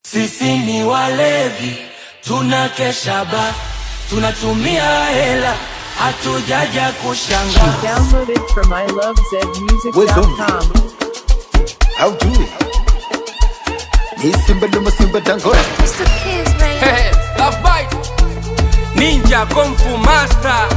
Sisi ni walevi, tunakesha ba, tunatumia hela, hatujaja kushanga. Download it from ilovezmusic.com. How do it? Ni simba luma simba dangote Mr. Kiss, man. Hey, love bite. Ninja Kung Fu Master.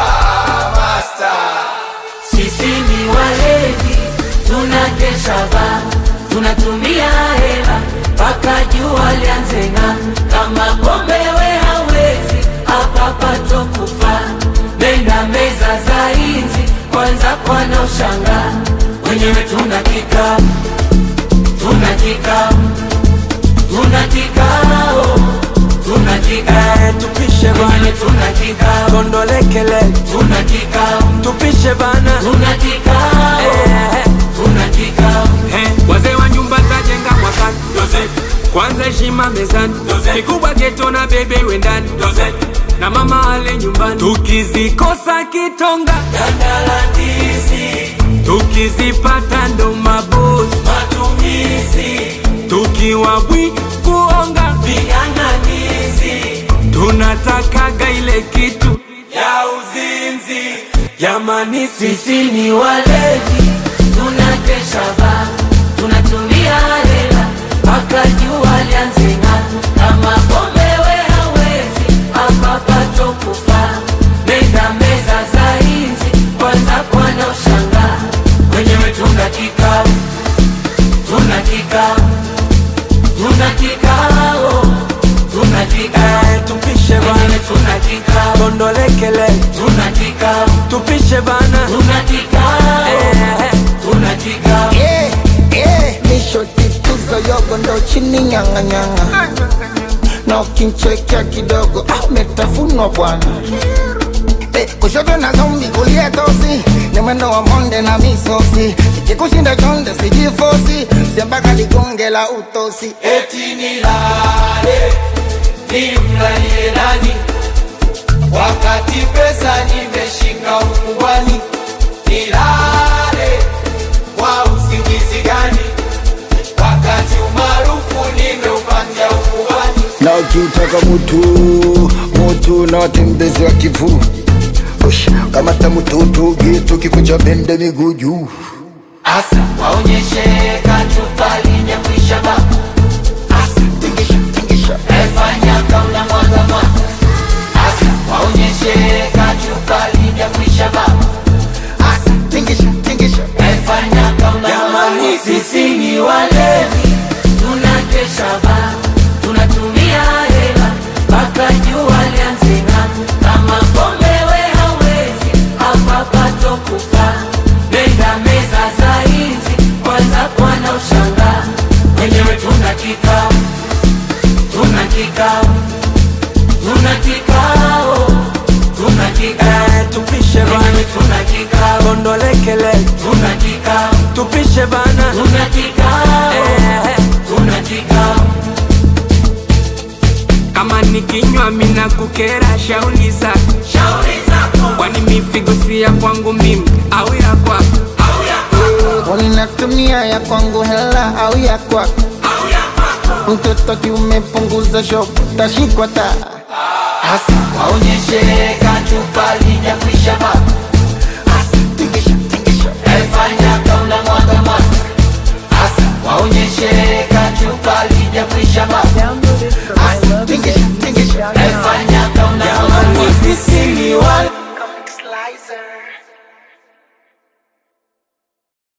Sisi ni walevi, tunakesha ba, tunatumia hela mpaka jua lianze ng'aa. Kama pombe we hawezi, hapa pato kufa. Nenda meza za inzi, kwanza kwana ushanga. Wenyewe tuna kikao, tuna kikao, tuna kikao, tuna kikao. Eh, tupishe Wenyewe bana, tuna kikao, kondolekele, tuna kikao, tupishe bana. tuna kikao, Eh, tuna kikao. eh, wazee wa nyumba tajenga mwakani. Kwanza heshima mezani, kikubwa geto na bebe wendani, na mama ale nyumbani. Tukizikosa kitonga, Dandalandizi, tukizipata ndo mabosi, matumizi, tukiwa bwi kuonga, ving'ang'anizi, tunatakaga ile kitu ya uzinzi. jamani, sisi Sisi ni walevi, tunakesha ba, tunatumia hela mpaka jua lianze ng'aa. Kama pombe we hawezi, hapa pato kufa. Meza meza za inzi, kwanza kwana ushanga. Wenyewe tuna kikao, tuna kikao, tuna kikao, tuna kikao. eh, tupishe Wenyewe bana, tuna kikao, kondolekele, tuna kikao, tupishe bana. tuna kikao, Eh, tuna kikao. Eh, eh, nishoti tuzo yogo ndo chini nyanga nyanga na ukinchekea kidogo ah, umetafunwa bwana Eh, kushoto na zombi kulia tosi ni mwendo wa monde na misosi ikikushinda chonde sijifosi siambaka ligonge la utosi eti nilale nimlalie nani wakati pesa nimeshika ukubwani nilale kwa usingizi gani wakati umaarufu nimeupatia ukubwani na ukiutaka mutu mutu na watembezi wa kivu Ush, kamata mututu gitu kikucha bende miguu juu asa waonyeshe kachupa linyakwisha ba asa tingisha tingisha efanya kauna mwaga mwaga asa waonyeshe kachupa linyakwisha ba asa tingisha tingisha Efanya kama jamani, sisi ni walevi, tunakesha ba, tunatumia hela mpaka jua lianze ng'aa. Kama pombe we hawezi, hapa pato kufa. Nenda meza za inzi, kwanza kwana ushanga. Wenyewe tuna kikao, tuna kikao, tuna kikao, tuna kikao. eh, tupishe Wenyewe bana, tuna kikao, kondolekele, tuna kikao. tupishe bana. Tuna kikao, Eh, tuna kikao, kama nikinywa mina kukera shauli zako, shauri zako kwani mifigo si ya kwangu mimi au ya kwako? au ya kwako Unatumia ya kwangu hela au ya kwako au ya kwako, mtoto kiumepunguza shopu tashikwa taa hasa waonyeshe kachupa lijakwisha baba, hasa tingisha tingisha efanya kauna mwaga mwaga, hasa waonyeshe kachupa lijakwisha baba, Download it from hasa